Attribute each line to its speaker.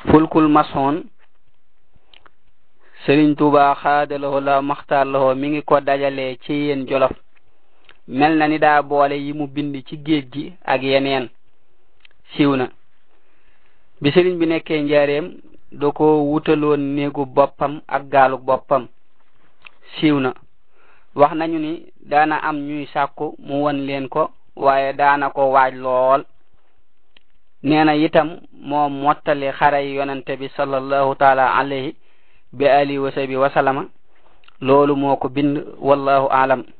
Speaker 1: fulkul masoon sëriñ tuuba xaadaloo la maxtaarloo mi ngi ko dajale ci yéen jolof mel na ni daa boole yi mu bind ci géej gi ak yeneen siiw na bi sëriñ bi nekkee njaareem da ko wutaloon néegu boppam ak gaalu boppam siiw na wax nañu ni daana am ñuy sàkku mu won leen ko waaye daana ko waaj lool nee na itam moo mottali xaray yonante bi sallallahu taala alayhi bi alihi wa sahbi wa salama loolu moo ko bind wallahu alam